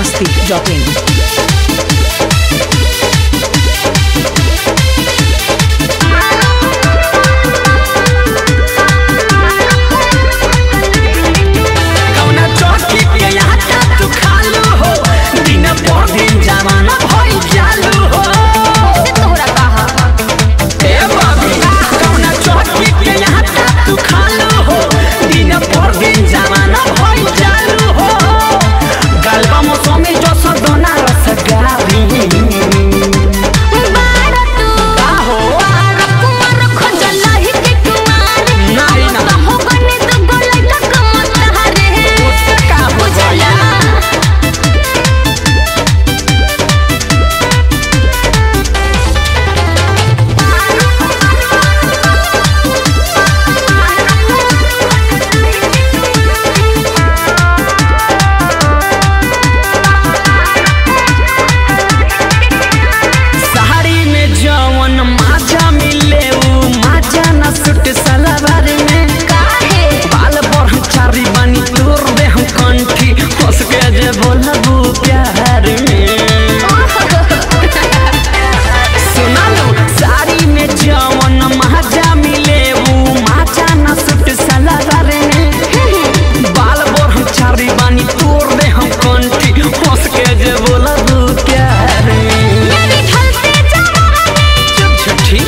masti.in. कौना चौकी के आटा तू खालू हो दिन पर दिन जमाना भइल चालू हो ए बाबी कौना चौकी के आटा तू खालू हो दिन पर दिन जमाना भइल चालू हो गलबा मौसमी जो सदना रस गावी का हो नाही ना उससे का हो जाया साड़ी में जवन माजा मिले उ माजा न सुट सलवार में बाल पर चारी बनी तोर दे हम कंठी हंस के जे बोलबू प्यार में सुना लो साड़ी में जवन माजा मिले उ माजा न सुट सलवार में बाल पर हम चारी बनी तोर दे हम कंठी हंस के जे बोलबू प्यार में चुप छुट्टी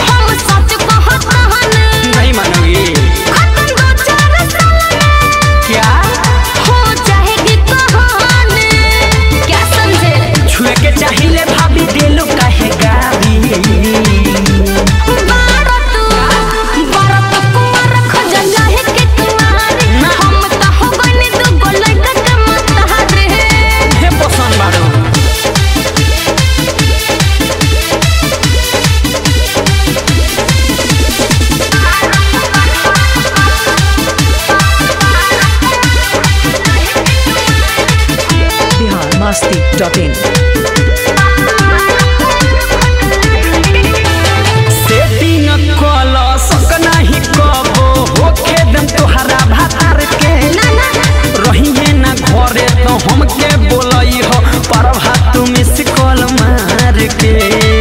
नहीं मानोगी क्या छुए के चाहिए भाभी दिलो कहे गावी हे पसंद बाड़ो Bihar masti.in. सेटिंग कल सक नहीं कबो होखे दम तोहरा भातार के रहिए ना घरे तो हमके बोलई हो पर भात तुम इस कॉल मार के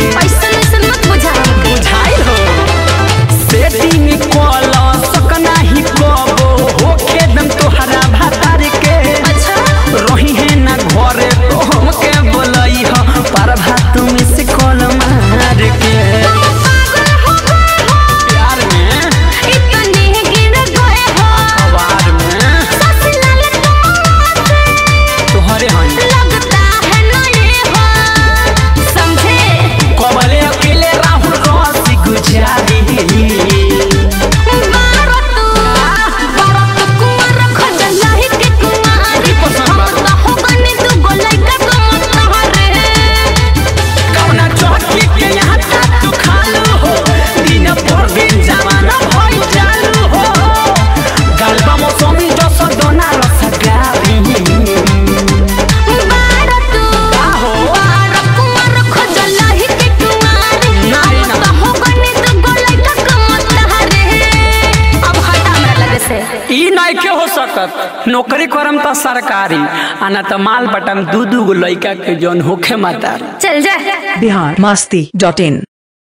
बुझाई हो सेटिंग कल सक नहीं कबो होखे दम तोहरा भातार के रही है ना घरे तो हमके बोलई हो पर भात तुम इस कॉल मार के प्यार में अवार में तोहरे हन कबले अकेले राहुल रसी गुजारी कौना चौकी के यहाँ तू खालू हो दिन पर दिन जमाना भइल चालू हो गलबा मौसमी जो सदना रस गावी का हो नाही ना ई नइखे हो सकत नौकरी करम त सरकारी आना त माल बटम दू दू गो लइका के जौन होखे माता चल जा Bihar masti.in.